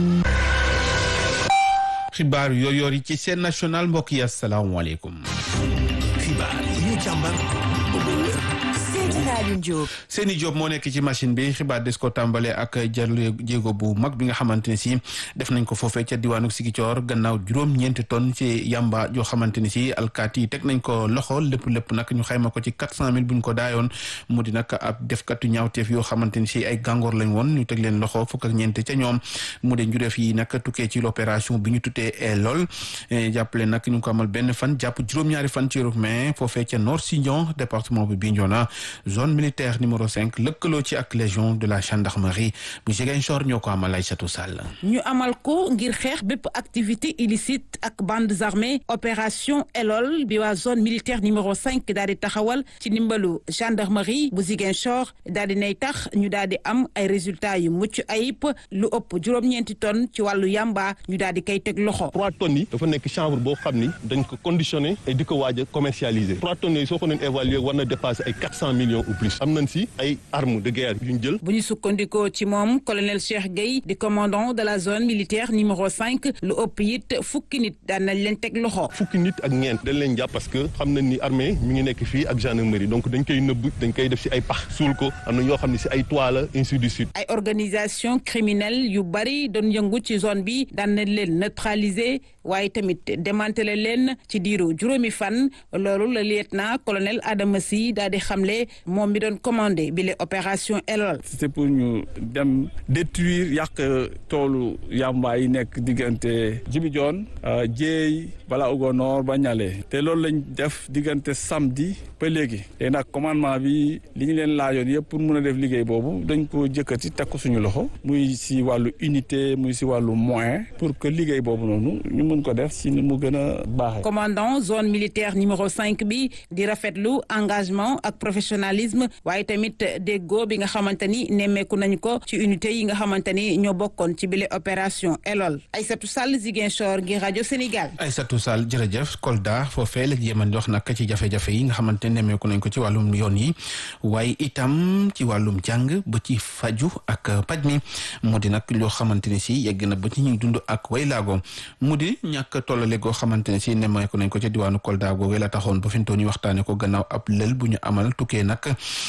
xibaar yooyoor yi ci seen national mbokk yi asalaamaaleykum. xibaar yi ñu càmbar ba mu wér. Seydina Alioune Diop. Seyni Diop moo nekk ci machine bi xibaar des ko tàmbale ak jarle jéego bu mag bi nga xamante ne si def nañ ko foofee ca diwaanu Sigicoor gannaaw juróom-ñeenti tonnes ci yamba joo xamante ni si alkaati yi teg nañ ko loxo lépp lépp nag ñu xayma ko ci quatre cent mille bu ñu ko daayoon mu di nag ab defkatu ñaawteef yoo xamante ni si ay gàngoor lañ woon ñu teg leen loxo fukk ak ñeent ca ñoom mu de njureef yi nag tukkee ci l'opération bi ñu tuddee lool jàppale nag ñu ko amal benn fan jàpp juróom-ñaari fan ci mai foofee ca Nord Sindian département bu Bignona zone militaire numéro cinq lëkkaloo ci ak légion de la gendarmerie bu Ziguinchor ñoo ko amal Aïssatou Sall. ñu amal ko ngir xeex bépp activité illicite ak bandes armées opération Elol bi waa zone militaire numéro cinq daal di taxawal ci ndimbalu gendarmerie bu Ziguinchor daal di nay tax ñu daal di am ay résultats yu mucc ayib lu ëpp juróom-ñeenti tonnes ci wàllu yamba ñu daal di koy teg loxo. trois tonnes yi dafa nekk chanvre boo xam ni dañ ko conditionné et di ko waaj a commercialiser trois tonnes yooyu soo ko doon évaluer war na dépasser ay quatre cent millions ou plus am nañ si ay armes de guerre yu ñu jël. bu ñu sukkandikoo ci moom colonel Cheikh Gueye di commandant de la zone militaire numéro cinq lu ëpp it fukki nit daan nañ leen teg loxo. fukki nit ak ñeent dañ leen jàpp parce que xam nañ ni armée mi ngi nekk fii ak gendarmerie donc dañ koy nëbb dañ koy def si ay pax suul ko am na ñoo xam ne si ay toile la ainsi de suite. ay organisation criminelle yu bari doon yëngu ci zone bi daan nañ leen neutraliser waaye tamit démanteler leen ci diiru juróomi fan loolu la lieutenant colonel Adama Sy daal di xamle moom mi doon commandé bi les opération Elol. c'était pour ñu dem détruire yàq toolu yamba yi nekk diggante Djibidione Dieye bala Ugonor ba Ñale te loolu lañ def diggante samedi ba léegi te nag commandement bi li ñu leen laajoon yëpp pour mun a def liggéey boobu dañ ko jëkkati teg ko suñu loxo muy si wàllu unité muy si wàllu moyen pour que liggéey boobu noonu ñu mun ko def si ni mu gën a baaxee. commandant zone militaire numéro cinq bi di rafetlu engagement ak professionnalisme waaye tamit déggoo bi nga xamante ni nemmeeku nañu ko ci unité yi nga xamante ni ñoo bokkoon ci bile opération Elol Aïssatou Sall Ziguinchor ngir rajo Sénégal. Aïssatou Sall jërëjëf Kolda foofee la jéeman di wax nag ci jafe-jafe yi nga xamante ne nemmeeku nañ ko ci wàllum yoon yi waaye itam ci wàllum jàng ba ci faju ak paj mi mu di nag loo xamante ne si yegg na ba ci ñuy dund ak way laago mu di ñàkk tollale goo xamante ne si nemmeeku nañ ko ci diwaanu Kolda googee la taxoon ba fi mu toll nii waxtaanee ko gannaaw ab lël bu ñu amal tukkee nag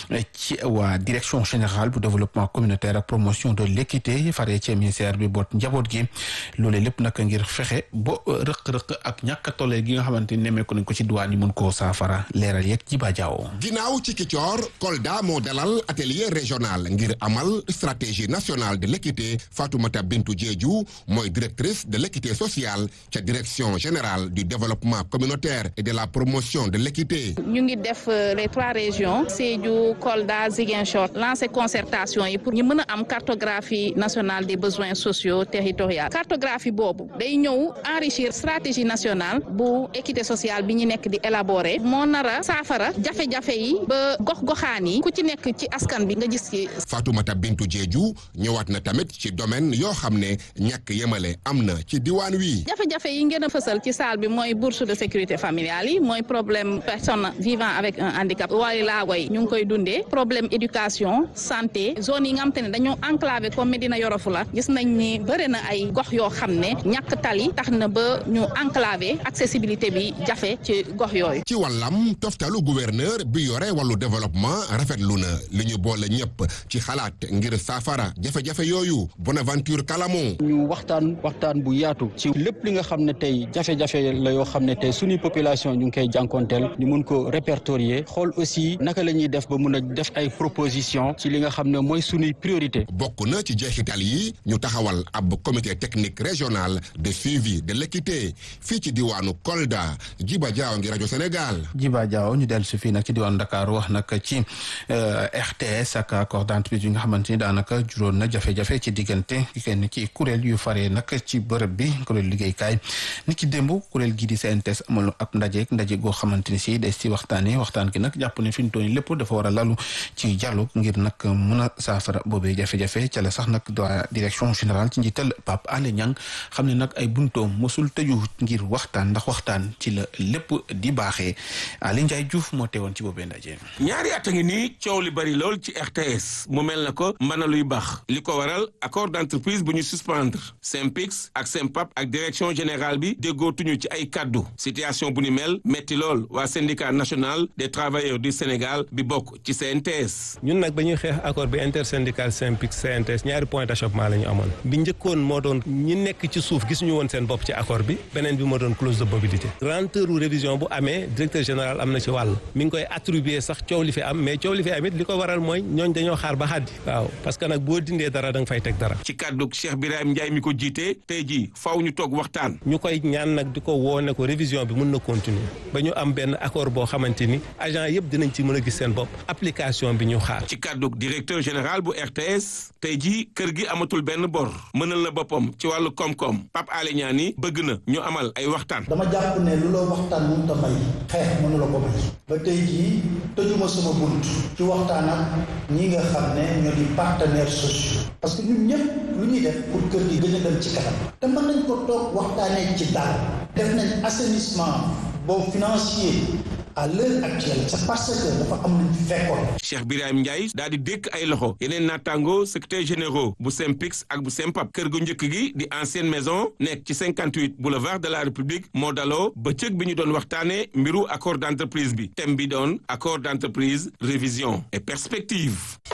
ci waa direction générale bu développement communautaire ak promotion de l'équité faree ci ministère bi boot njaboot gi loolee lépp nag ngir fexe ba rëq-rëq ak ñàkk tollale gi nga xamante ni nemmeeku nañ ko ci diwaan yi mun koo saafara leeral yeeg Jiba Jaaw ginnaaw ci Kicoor Kolda moo dalal atelier régional ngir amal stratégie nationale de l'équité Fatoumata Bintou Diédhiou mooy directrice de l'équité sociale ca direction générale du développement communautaire et de la promotion de l'équité ñu ngi def les trois régions Sédhiou Kolda Ziguinchor lancer concertation yi pour ñu mën a am cartographie nationale des besoins sociaux territoriaux cartographie boobu day ñëw enrichir stratégie nationale bu équité sociale bi ñu nekk di élaborer moo nara saafara jafe-jafe yi ba gox-goxaan yi ku ci nekk ci askan bi nga gis ci Fatoumata Bintou Diédhiou ñëwaat na tamit ci domaine yoo xam ne ñàkk yemale am na ci diwaan wi jafe-jafe yi ngeen a fësal ci salle bi mooy bourse de sécurité familiale yi mooy problème personne vivant avec un handicap waaye laago yi ñu ngi koy dundee problème éducation santé zone yi nga xam te ne dañoo enclavé comme Médina Yoro Foulah gis nañ ni bëri na ay gox yoo xam ne ñàkk tali tax na ba ñu enclavé accessibilité bi jafe ci gox yooyu. ci wàllam toftalu gouverneur bi yore wàllu développement rafetlu na li ñu boole ñëpp ci xalaat ngir saafara jafe-jafe yooyu Bonaventure Kalamo. ñu waxtaan waxtaan bu yaatu ci lépp li nga xam ne tey jafe-jafe la yoo xam ne tey suñuy population ñu ngi koy jànkonteel ñu mun ko répertorier xool aussi naka la ñuy def ba mun a def ay proposition ci li nga xam ne mooy suñuy priorité bokk na ci jeexital yi ñu taxawal ab comité technique régional de suivi de l'équité fii ci diwaanu Kolda Jiba Jaaw ngi rajo Sénégal. Jiba Jaaw ñu dellu si fii nag ci diwaanu Dakar wax nag ci RTS ak accord d'entreprise yi nga xamante ni daanaka juróon na jafe-jafe ci diggante kenn ci kuréel yu faree nag ci bërëb bi kuréel liggéeykaay ni ki démb kuréel gii di CNTS amal ab ndaje ndaje goo xamante ni si des ci waxtaanee waxtaan gi nag jàpp ne fi mu toll nii lépp lépp dafa war a lalu ci dialogue ngir nag mun a saafara boobee jafe-jafe ca la sax nag doa direction générale ci njiital Pape Alé Niang xam ne nag ay buntoom mosul tëju ngir waxtaan ndax waxtaan ci la lépp di baaxee Ali Ndiaye Diouf moo teewoon ci boobee ndaje. ñaari at a ngi nii coow li bari lool ci RTS mu mel na ko mbana luy baax li ko waral accord d'entreprise bu ñu suspendre SYNPICS ak SYNPAP ak direction générale bi déggootuñu ci ay kaddu situation bu ni mel metti lool waa syndicat national des travailleurs du Sénégal bi bokk ci CNTS. ñun nag ba ñuy xeex accord bi intersyndical SYNPICS CNTS ñaari point d'achoppement la ñu amoon bi njëkkoon moo doon ñi nekk ci suuf gisuñu woon seen bopp ci accord bi beneen bi moo doon clause de mobilité lenteur révision bu amee directeur général am na ci wàll mi ngi koy attribuer sax coow li fi am mais coow li fi am it li ko waral mooy ñooñ dañoo xaar ba xaddi waaw parce que nag boo dindee dara da nga fay teg dara ci kàddu Cheikh Birahim Ndiaye mi ko jiite tey jii faaw ñu toog waxtaan. ñu koy ñaan nag di ko woone ko révision bi mën na continuer ba ñu am benn accord boo xamante ni agent yëpp dinañ ci mën a gis seen bopp application bi ñu xaar. ci kàddu directeur général bu RTS tey jii kër gi amatul benn bor mënal na boppam ci wàllu koom-koom Pape Alé Niang ni bëgg na ñu amal ay waxtaan. dama jàpp ne lu la waxtaan mënut a may xeex mënu la ko may ba tey jii tëjuma sama bunt ci waxtaan ak ñi nga xam ne ñoo di partenaires sociaux parce que ñun ñëpp lu ñuy def pour kër gi gën a dem ci kanam te mën nañ ko toog waxtaanee ci dal def nañ assainissement boobu financier à l'heure actuelle c'est parce que dafa am nañ fi fekkoon. Cheikh Birahim Ndiaye daal di dékk ay loxo yeneen naataango secrétaire généraux bu SYNPICS ak bu SYNPAP kër gu njëkk gi di ancienne maison nekk ci 58 boulevard de la République moo daloo bëccëg bi ñu doon waxtaanee mbiru accord d'entreprise bi thème bi doon accord d'entreprise révision et perspective.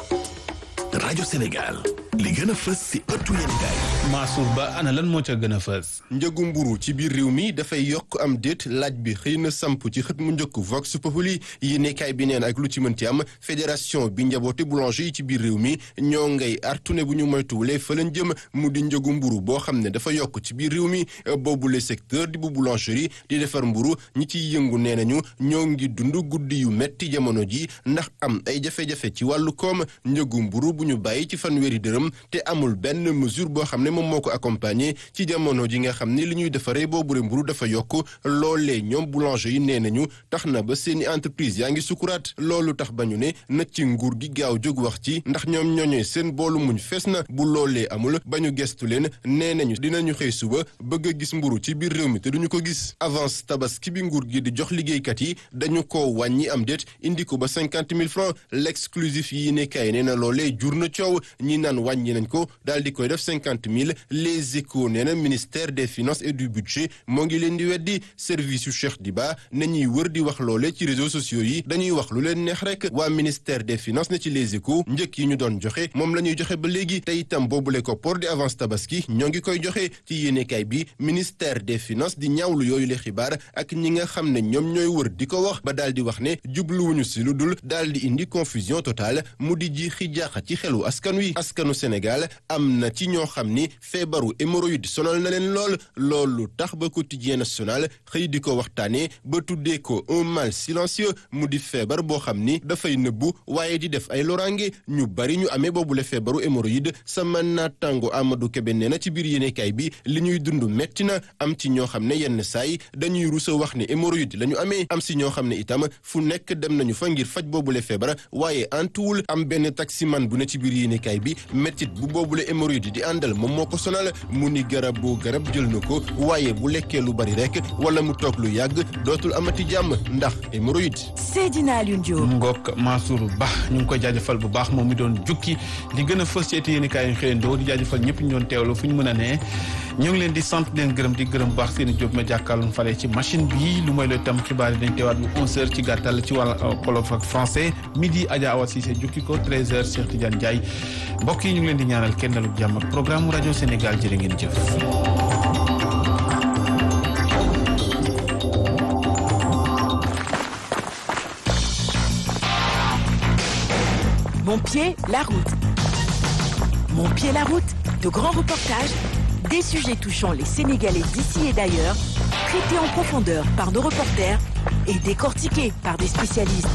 rajo Sénégal li gën a fës ci ëttu yéenekaay Mansour Ba ana lan moo ca gën a fës. njëgu mburu ci biir réew mi dafay yokk am déet laaj bi xëy na samp ci xët mu njëkk Vox Populi yéenekaay bi neen ak lu ci mënti am fédération bi njaboote boulanger yi ci biir réew mi ñoo ngay artune bu ñu moytuwulee fa lañ jëm mu di njëgu mburu boo xam ne dafa yokk ci biir réew mi boobule secteur di bu boulangerie di defar mburu ñi ciy yëngu nee nañu ñoo ngi dund guddi yu metti jamono ji ndax am ay jafe-jafe ci wàllu koom njëgu mburu bu ñu bàyyi ci fanweeri dërëm te amul benn mesure boo xam ne moom moo ko accompagner ci jamono ji nga xam ne li ñuy defaree boobule mburu dafa yokk loolee ñoom boulanger yi nee nañu tax na ba seeni entreprise yaa ngi sukuraat loolu tax ba ñu ne na ci nguur gi gaaw jóg wax ci ndax ñoom ñooñee seen boolu muñ fees na bu loolee amul ba ñu gestu leen nee nañu dinañu xëy suba bëgg a gis mburu ci biir réew mi te duñu ko gis avance tabaski bi nguur gi di jox liggéeykat yi dañu ko wàññi am déet indi ko ba cinquante mille francs l'exclusif yi ne kay nee na loolee jur na coow ñi naan wàññi nañ ko daal di koy def cinquante mille les échos nee na ministère des finances et du budget moo ngi leen di weddi service yu Cheikh Diba na ñuy wër di wax loole ci réseaux sociaux yi dañuy wax lu leen neex rek waa ministère des finances ne ci les échos njëkk yi ñu doon joxe moom la ñuy joxe ba léegi te itam boobule ko port di avance tabaski ñoo ngi koy joxe ci yéenekaay bi ministère des finances di ñaawlu yooyu le xibaar ak ñi nga xam ne ñoom ñooy wër di ko wax ba daal di wax ne jubluwuñu si lu dul daal di indi confusion totale mu di ji xijaaxa ci xelu askan wi askanu Sénégal am na ci ñoo xam ni feebaru hémorroïde sonal na leen lool loolu tax ba quotidien national xëy di ko waxtaanee ba tuddee ko un mal silencieux mu di feebar boo xam ni dafay nëbbu waaye di def ay loraange ñu bari ñu amee boobule feebaru hémorroïde sama naataango Amadou Kébé nee na ci biir yéenekaay bi li ñuy dund metti na am ci ñoo xam ne yenn saay dañuy rusa wax ne hémorroïde la ñu amee am si ñoo xam ne itam fu nekk dem nañu fa ngir faj boobule feebar waaye antuwul am benn taximan bu ne ci biir yéenekaay bi mettit bu boobule hémorroïde di àndal moom moo ko sonal mu ni garab boo garab jël na ko waaye bu lekkee lu bari rek wala mu toog lu yàgg dootul amati jàmm ndax hémorroïde. Seydina Alioune Diop. Ngok Mansour Ba ñu ngi koy jaajëfal bu baax moom mi doon jukki li gën a fës ci yéenekaay yi xëyandoo di jaajëfal ñëpp ñu doon teewlu fu ñu mën a ne ñu ngi leen di sant leen gërëm di gërëm bu baax seen i jóg ma jàkkaarloon fale ci machine bi lu mooy looy tam xibaar yi dañ teewaat bu 11h ci gàttal ci wàll wolof ak français midi Adja Awa Cissé jukki ko 13h Cheikh Tidiane Ndiaye mbokk yi ñu ngi leen di ñaanal kenn dalu jàmm ak programme rajo Sénégal jërë ngeen jëf. Mon pied, la route. Mon pied, la route. De grands reportages, des sujets touchant les Sénégalais d'ici et d'ailleurs, traités en profondeur par nos reporters et décortiqués par des spécialistes.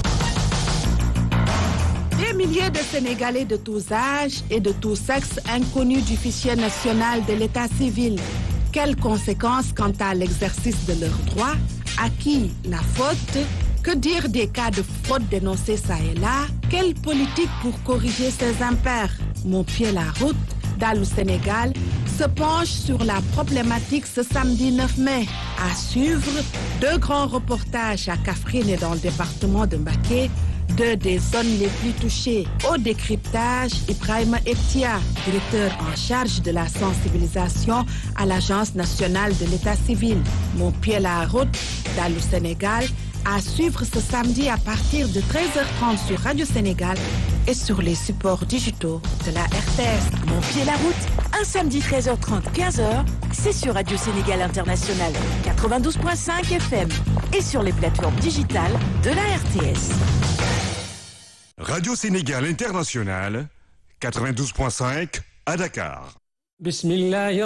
Des milliers de Sénégalais de tous âges et de tous sexes inconnus du fichier national de l'état civil. Quelles conséquences quant à l'exercice de leurs droits À qui la faute Que dire des cas de fraude dénoncés ça et là Quelle politique pour corriger ces impairs Mon pied la route, Dalou Sénégal, se penche sur la problématique ce samedi 9 mai. À suivre, deux grands reportages à Kafrine et dans le département de Mbaké, deux des zones les plus touchées. Au décryptage, Ibrahima Etia, directeur en charge de la sensibilisation à l'Agence nationale de l'état civil. Mon pied la route, Dalou Sénégal, à suivre ce samedi à partir de 13h30 sur Radio Sénégal et sur les supports digitaux de la RTS. Mon pied la route, un samedi 13h30, 15h, c'est sur Radio Sénégal International 92.5 FM et sur les plateformes digitales de la RTS. Radio Sénégal International 92.5 à Dakar. Bismillah.